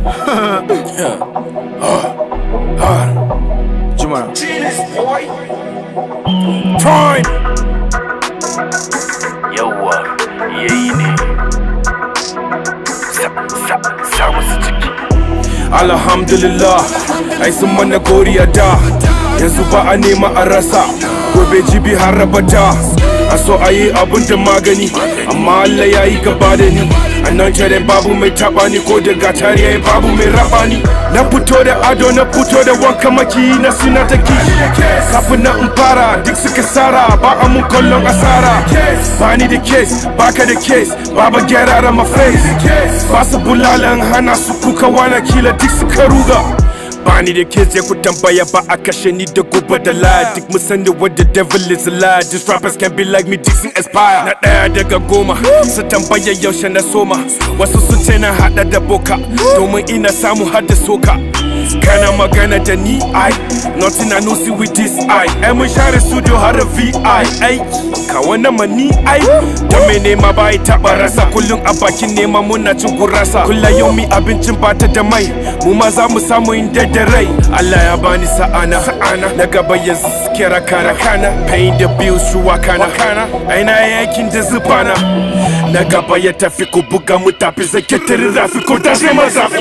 Juma. Prime. yawwa yayi ne sa musu ciki Alhamdulillah, ai sun mana goriya da yanzu ba a nema a rasa gobe jibi har rabata a so a yi abun da magani amma Allah ya yi gaba da ni a nan jere babu mai taba ni ko da gatari ya babu mai raba ni na fito da ado na fito da wanka maki na suna ta ki kafin na in fara duk suka sara ba a mun kallon asara ba ni da case baka da case baba gyara da my face ba su bulalan hana su kuka wana kila duk suka ruga Bani da kids ya ku tambaya ba a kashe ni da gobe da lie Duk mun sani what the devil is a lie These rappers can be like me Dixon Aspire Na ɗaya daga goma su tambaya yaushe na soma Wasu sun ce na haɗa da boka Domin ina samu har da soka Kana magana da ni ai Nothing I know see with this eye Ai mun share studio har da VI ai Ka wannan ma ni ai Da mai nema ba ya taɓa rasa Kullum a bakin nema muna cin gurasa Kulla yau mi abincin bata da mai Mu ma za mu samu inda da rai Allah ya bani sa'ana sa'ana na gaba yanzu suke rakana kana paying the bills shuwa kana kana aina yakin da zubana na gaba ya tafi ku buga mu tafi zake tare rafi ko ta sai mazafi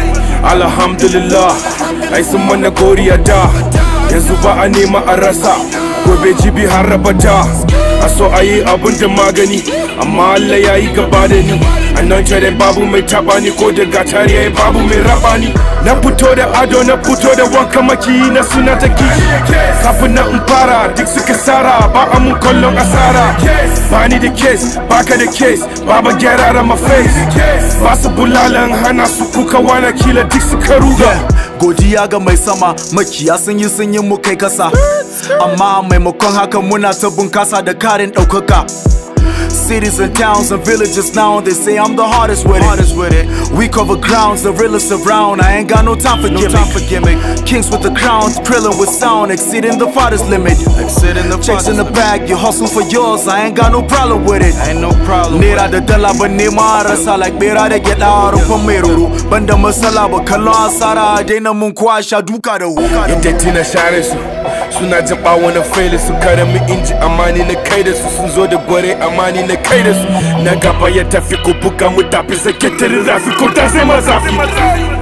alhamdulillah ai sun mana goriya da yanzu ba a nema a rasa gobe jibi har rabata a so a yi abun da magani amma Allah ya yi gaba da ni a nan jere babu mai taba ni ko da gatari ya babu mai raba ni na fito da ado na fito da wanka maki na suna ta ki kafin na in fara duk suka sara ba a mun kallon asara ba ni da case baka da case baba gyara da my face ba su bulalan hana su kuka wana kila duk suka ruga Godiya ga mai sama makiya sun yi sun yi mu kai kasa Amma maimakon haka muna ta bunkasa da karin ɗaukaka Cities and towns and villages now they say I'm the hardest with it. We cover grounds, the realest around. I ain't got no time for gimmick. Time for gimmick. Kings with the crowns, prilling with sound, exceeding the farthest limit. Exceeding the Checks in the bag, you hustle for yours. I ain't got no problem with it. Ain't no problem. Nera da dala ba nema rasa like bera da gyada a rufin mai ruru. Banda masala ba kallon asara daina mun kwa sha duka da wuka da Inda tina share su suna jin bawon na faili su kare mu inji amani na kai da su sun zo da gware amani na kai da su na gaba ya tafi ku buga mu tafi sake tare rafi ko ta sai mazafi